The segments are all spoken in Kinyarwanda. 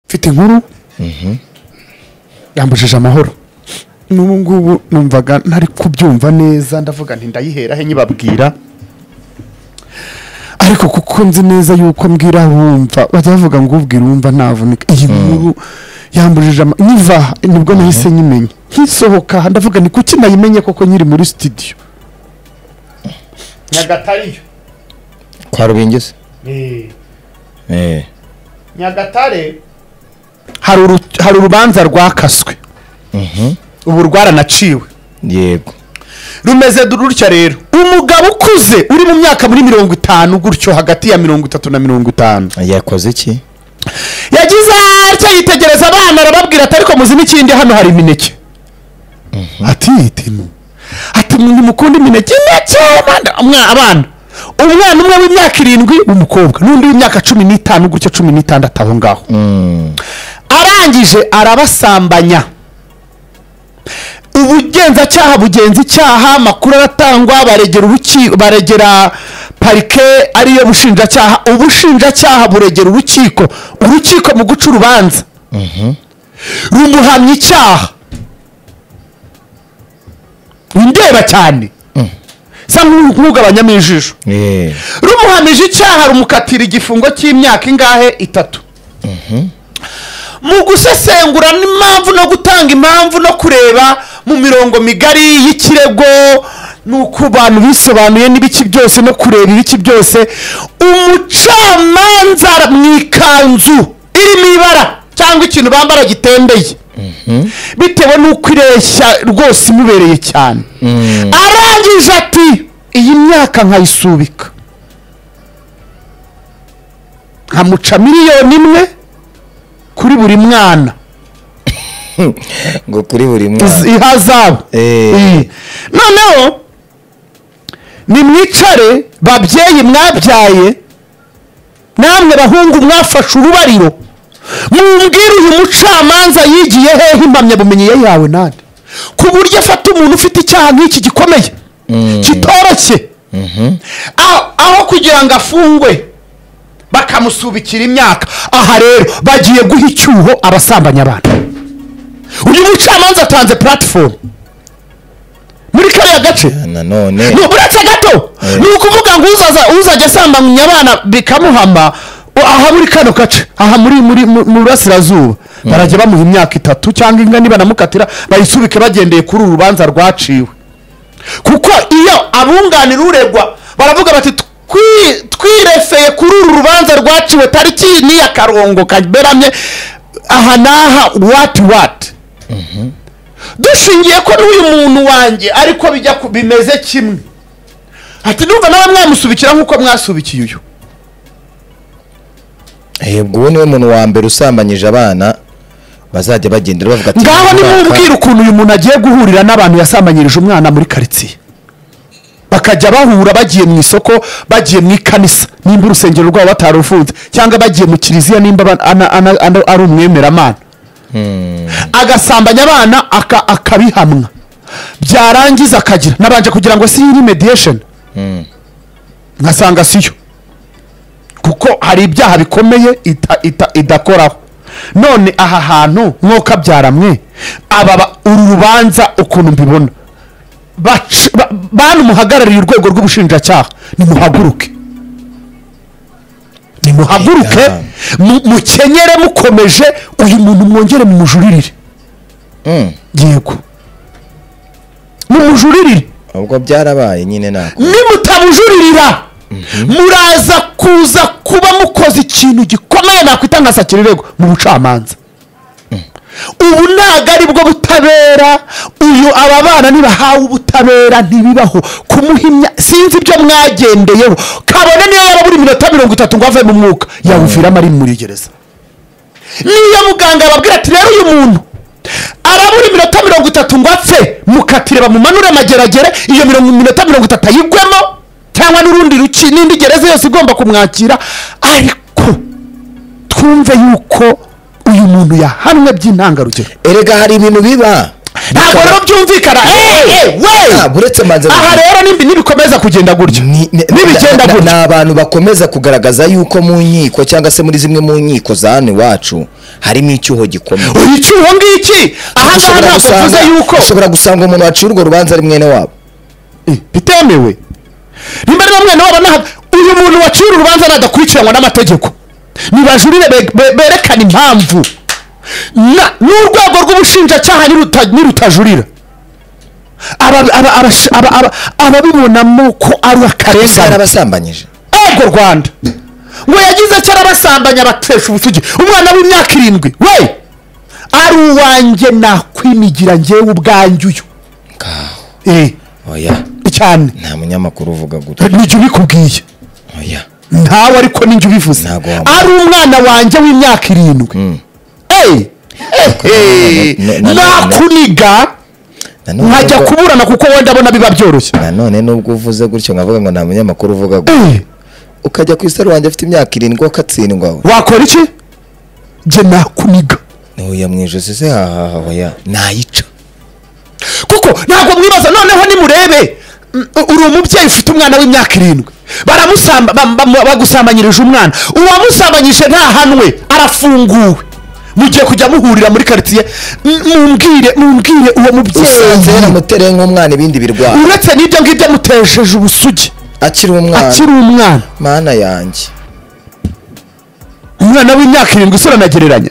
afite inkuru yambujije amahoro n'ubu ngubu numvaga ntari kubyumva neza ndavuga nti ndayiherahe nyibabwira ariko kuko nzi neza yuko mbwira wumva bajya bavuga ngo ubwira wumva ntavunika iyi nkuru yambujije ama niva aha, nibwo nahise nyimenya nkisohoka aha, ndavuga ni kuki nayimenye koko nyiri muri sitidiyo nyagatare kwa rubingisi nyagatare hari uru- hari urubanza rwakaswe ubu rwaranaciwe yego rumeze rutya rero umugabo ukuze uri mu myaka muri mirongo itanu gutyo hagati ya mirongo itatu na mirongo itanu yakoze iki yagize atya yitegereza abana arababwira ati ariko muzi n'ikindi hano hari imineke ati itinu ati umuntu mukunda imineke ndetse abana umwana umwe w'imyaka irindwi w'umukobwa n'undi w'imyaka cumi n'itanu gutya cumi n'itandatu aho ngaho arangije arabasambanya ubugenzacyaha bugenza icyaha amakuru aratangwa baregera uruki- baregera parike ariyo bushinjacyaha ubushinjacyaha buregera urukiko urukiko mu guca urubanza rumuhamya icyaha ndeba cyane sa nk'u- nk'ugabanyamo ijisho Eh, rumuhamije icyaha rumukatira igifungo cy'imyaka ingahe itatu mu gusesengura n'impamvu no gutanga impamvu no kureba mu mirongo migari y'ikirego nuko abantu bisobanuye n'ibiki byose no kureba ibiki byose umucamanza mu ikanzu irimo ibara cyangwa ikintu bambara gitembeye bitewe n'uko ireshya rwose imubereye cyane arangije ati iyi myaka nkayisubika nkamuca miliyoni imwe kuri buri mwana ngo kuri buri Iz- mwana ihazabu Eh. Eh. noneho nimwicare babyeyi mwabyaye namwe bahungu mwafashe urubariro mumbwire uyu mucamanza yigiye hehe impamyabumenyi ye yawe nande ku buryo afata umuntu ufite icyaha nk'iki gikomeye kitoroshye aho- aho kugira ngo afungwe bakamusubikira imyaka aha rero bagiye guha icyuho abasambanya abantu uyu mucamanza atanze platifomu muri kariya gace nanone ni uretse gato Eh. ni ukuvuga ngo uzaza- uzajya asambanya abana bikamuhama u- aha muri kano gace aha muri muri mu mu burasirazuba barajya bamuha imyaka itatu cyangwa inga nibanamukatira bayisubike bagendeye kuri uru rubanza rwaciwe kuko iyo abunganira uregwa baravuga bati "Twi- twirefeye kuri uru rubanza rwaciwe tariki ni ya karongo kaberamye aha n'aha wati wati dushingiye ko n'uyu muntu wanjye ariko bijya ku- bimeze kimwe ati numva nawe mwamusubikira nk'uko mwasubikiye uyu Eh, ubwo uwo niwe muntu wa mbere usambanyije abana bazajya bagendera bavuga ati ngaho "Uyu mwaka nimubwira ukuntu uyu muntu agiye guhurira n'abantu yasambanyirije umwana muri karitsiye bakajya bahura bagiye mu isoko bagiye mu ikanisa nimba urusengero rwabo batarufunze cyangwa bagiye mu kiliziya nimba aba- ana- ana- ana- ari umwemeramana agasambanya abana aka- akabihamwa byarangiza akagira nabanje kugira ngo si iyi mediyesheni nkasanga siyo kuko hari ibyaha bikomeye ita- ita- idakoraho none aha hantu nk'uko abyara mwe aba ba- uru rubanza ukuntu mbibona Bac- ba- banumuhagarariye urwego rw'ubushinjacyaha nimuhaguruke nimuhaguruke Yeah. mu- mukenyere mukomeje uyu muntu mwongere mu mujuririre Mm. yego mu mujuririre ubwo byarabaye nyine nako nimutabujuririra muraza kuza kuba mukoze ikintu gikomeye nakwita nka sakirego mu bucamanza ubu ntabwo ari bwo butabera uyu aba bana nibahawe ubutabera ntibibaho kumuhimya sinzi ibyo mwagendeyeho kabone niyo yaba buri minota mirongo itatu ngo ave mu mwuka yawuviramo ari muri gereza niyo muganga ababwira ati rero uyu muntu arabura iminota mirongo itatu ngo apfe mukatire bamumanure amageragere iyo mirongo iminota mirongo itatu ayigwemo cyangwa n'urundi ruki n'indi gereza yose igomba kumwakira ariko twumve yuko uyu muntu yahanwe by'intangarugero erega hari ibintu biba ntabwo rero byumvikana Hey! Eh, eh, we! Ah, buretse manza aha rero nibi- nibikomeza kugenda gutya Ni- ni- nibigenda na- na- gutya ni abantu bakomeza kugaragaza yuko mu nkiko cyangwa se muri zimwe mu nkiko za hano iwacu harimo icyuho gikomeye uyu icyuho ngiki aha ngaha Ushobora ntabwo gusanga- tuvuze yuko ushobora gusanga umuntu waciye urwo rubanza ari mwene wabo Eh, bitemewe nimba ari bamwe nabo banaha uyu muntu waciye uru rubanza nadakurikiranwa n'amategeko nibajurire be- be- berekane impamvu na n'urwego rw'ubushinjacyaha niruta- nirutajurira aba- aba- abash- aba- aba- ababibonamo ko ari ese akarengane yarabasambanyije ego rwanda ngo yagize cyara basambanya abatesha ubusugi umwana w'imyaka irindwi we ari uwanjye nakwimigira njyewe ubwanjye uyu ngaho Eh, oya cyane nta munyamakuru uvuga gutya nijya ubikubwiye oya ntawe ariko ninjye ubivuze Ntago wamubona. ari umwana wanjye w'imyaka irindwi Eh, eh, eh, na- na- na- nakuniga Nanone nkajya ubwo- kuburana kuko wenda abona biba byoroshye nanone nubwo uvuze gutyo nkavuga ngo nta munyamakuru uvuga gutya Eh, ukajya ku isaro wanjye afite imyaka irindwi ukatsindwa we wakora iki njye nakuniga ntuya mu ijosi se hahaha oya nayica kuko ntabwo mwibaza noneho nimurebe mm, uri umubyeyi ufite umwana w'imyaka irindwi baramusamba bam- bam- bagusambanyirije umwana uwamusambanyije ntahanwe arafunguwe mugiye kujya muhurira muri karitsiye m- mumbwire mumbwire uwo usanze mubyeyi yaramutereye nk'umwana ibindi birwara uretse n'ibyo ngibyo amutejeje ubusugi akiri umwana akiri umwana mana yanjye umwana w'imyaka irindwi usura anagereranya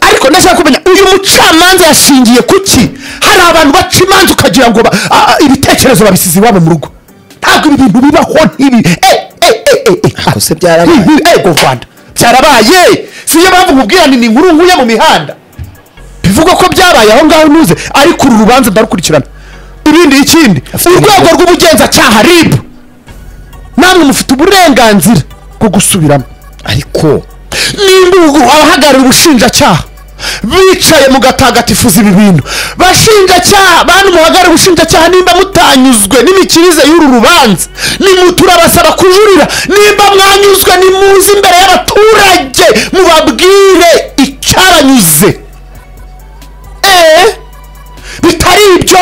ariko ndashaka kumenya uyu mucamanza yashingiye ku ki hari abantu baca imanza ukagira ngo ba- a- a- ibitekerezo babisize iwabo mu rugo ntabwo ibi bintu bibaho ntibi eh, eh, eh, eh, eh. Ako se byarabaye? Ntibi- ego rwanda byarabaye siyo mpamvu nkubwirane ni inkuru nkuye mu mihanda bivugwa ko byabaye aho ngaho ntuze ariko uru rubanza ndarukurikirana ibindi ikindi urwego rw'ubugenzacyaha rib namwe mufite uburenganzira bwo gusubiramo ariko nimba ubu abahagarariye ubushinjacyaha bicaye mugatagatifuza ibi bintu bashinjacyaha bantu muhagarariye ubushinjacyaha nimba mutanyuzwe n'imikirize y'uru rubanza nimuturabasaba kujurira nimba mwanyuzwe nimuze imbere y'abaturage mubabwire icyabanyuze eee bitari ibyo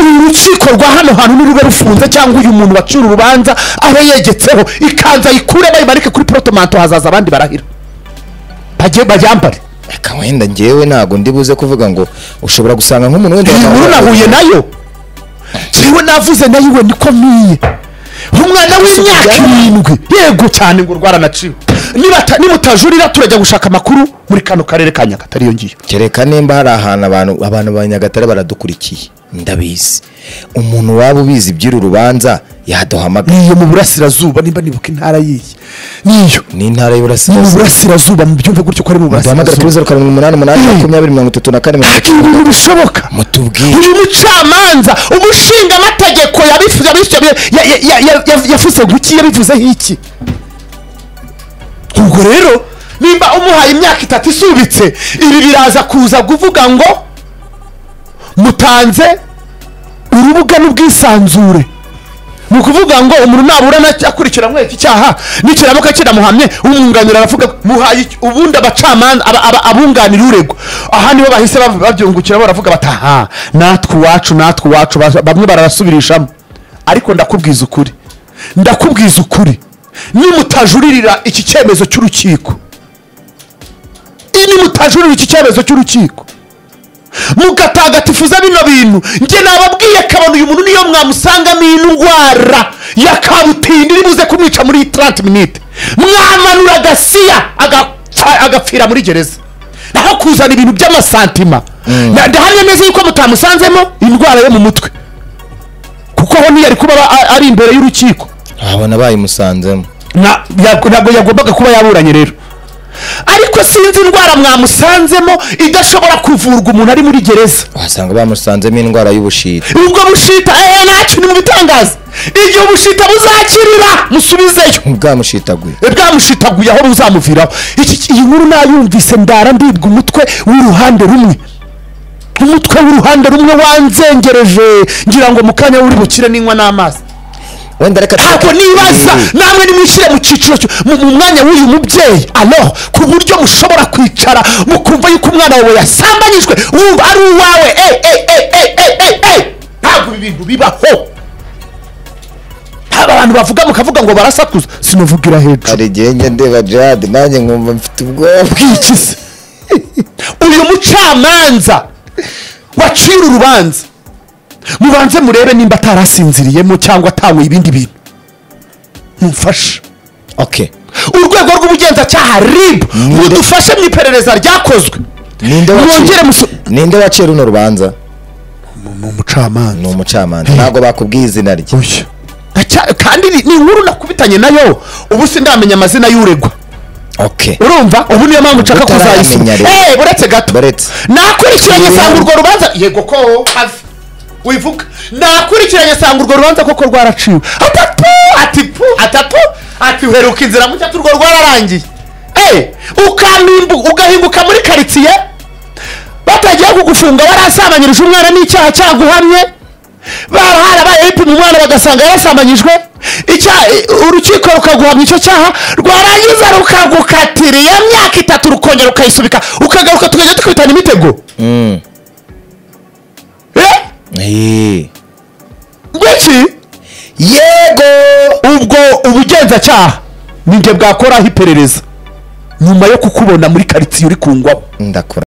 uru rukiko rwa hano hantu nirube rufunze cyangwa uyu muntu waciye uru rubanza abe yegetseho ikanzu ayikure bayimanike kuri porotomanto hazaza abandi barahira bajye bayambare reka wenda ngewe ntabwo ndi buze kuvuga ngo ushobora gusanga nk'umuntu wenda iyi nkuru nahuye nayo njyewe navuze nayo iwe niko mpiye umwana w'imyaka irindwi yego cyane ngo rwaranaciwe Nibata- nimutajurira turajya gushaka amakuru muri kano karere ka nyagatare iyo ngiyo kereka nimba hari ahantu abantu abantu ba nyagatare baradukurikiye ndabizi umuntu waba ubizi iby'uru rubanza yaduhamagara niyo mu burasirazuba nimba nibuka intara yiyi niyo ni intara ni mu y'uburasirazuba burasirazuba mubyumve gutyo ko ari mu duhamagara kuri burasirazuba zeru karindwi umunani umunani makumyabiri mirongo itatu na kane mirongo ntabwo ibi bintu bishoboka mutubwire uyu mucamanza umushingamateko yabifu- yabifu- ya- ya- ya- ya- ya- yavuze guki yabivuzeho iki ubwo rero nimba umuhaye imyaka itatu isubitse ibi biraza kuza kuvuga ngo mutanze urubuga n'ubwisanzure ni ukuvuga ngo umuntu nabura akurikiranwe iki cyaha nikiramuka kiramuhamye umwunganira aravuga ngo, muhaye iki?" ubundi abacamanza aba- aba- abunganira uregwa aha nibo bahise bav- babyungukira baravuga bati aha natwe iwacu natwe iwacu Ba- bamwe barasubirishamo ariko ndakubwiza ukuri ndakubwiza ukuri nimutajurira iki cyemezo cy'urukiko nimutajurira iki cyemezo cy'urukiko mugatagatifuza bino bintu njye nababwiye kabona uyu muntu niyo mwamusangamo indwara ya kabutindi iribuze kumwica muri 30 minute mwamanura agasiya agaca- agapfira muri gereza naho kuzana ibintu by'amasantima Na- ndahari neza yuko mutamusanzemo indwara yo mu mutwe kuko aho ntiyari kuba aba- a- ari imbere y'urukiko abona bayimusanzemo Na- ya- ntabwo yagombaga kuba yaburanye rero ariko sinzi indwara mwamusanzemo idashobora kuvurwa umuntu ari muri gereza wasanga bamusanzemo indwara y'ubushita ubwo bushita eee ntacyo ni mu bitangaza igihe ubushita buzakirira musubizeyo bwamushitaguye bwamushitaguye aho buzamuviraho Iki- iki- iyi nkuru nayumvise ndara ndibwa umutwe w'uruhande rumwe umutwe w'uruhande rumwe wanzengereje ngira ngo mu kanya uri bukire n'inywa n'amazi wenda reka ntabwo tureke- nibaza Eh, namwe nimwishyire mu cyiciro cyo- mu mu mwanya w'uyu mubyeyi alo ku buryo mushobora kwicara mukumva yuko umwana wawe yasambanyijwe wumva ari uwawe Eh, eh, eh, eh, eh, eh, eh. ntabwo ibi bintu bibaho ntabwo abantu bavuga mukavuga ngo barasakuza sinavugira hejuru hari igihe njya ndeba jade nanjye nkumva mfite ubwoba iki se uyu mucamanza wacira urubanza mubanze murebe nimba atarasinziriyemo cyangwa atanywe ibindi bintu mumfashe okay urwego rw'ubugenzacyaha rib Ninde? rudufashe mu iperereza ryakozwe ninde Mwongere musu- waciye ninde waciye runo rubanza ni umucamanza ni umucamanza ntabwo bakubwiye izina rye oya Acya- kandi ni- ni inkuru nakubitanye nayo ubu sindamenya amazina y'uregwa okay urumva ubu niyo mpamvu nshaka kuzayisoma Utaramenya rero. Eh, buretse gato Buretse. nakurikiranye Rero. sanga urwo rubanza yego ko ave wivuga nakurikiranye sanga urwo rubanza koko rwaraciwe atatu atipu atatu ati uheruka inzira mu cyatsi urwo rwararangiye Eh, ukanimbu ugahinguka muri karitsiye batagiye kugufunga warasambanyirije umwana n'icyaha cyaguhamye barabaye bipima umwana bagasanga yarasambanyijwe icyaha urukiko rukaguhamya icyo cyaha rwarangiza rukagukatira iyo myaka itatu rukongera ukayisubika ukagaruka tukajya dukubitana imitego mm Eh? eh ngwiki yego ubwo ubugenzacyaha ninjye bwakoraho iperereza nyuma yo kukubona muri karitsiye uri kungwaho ndakura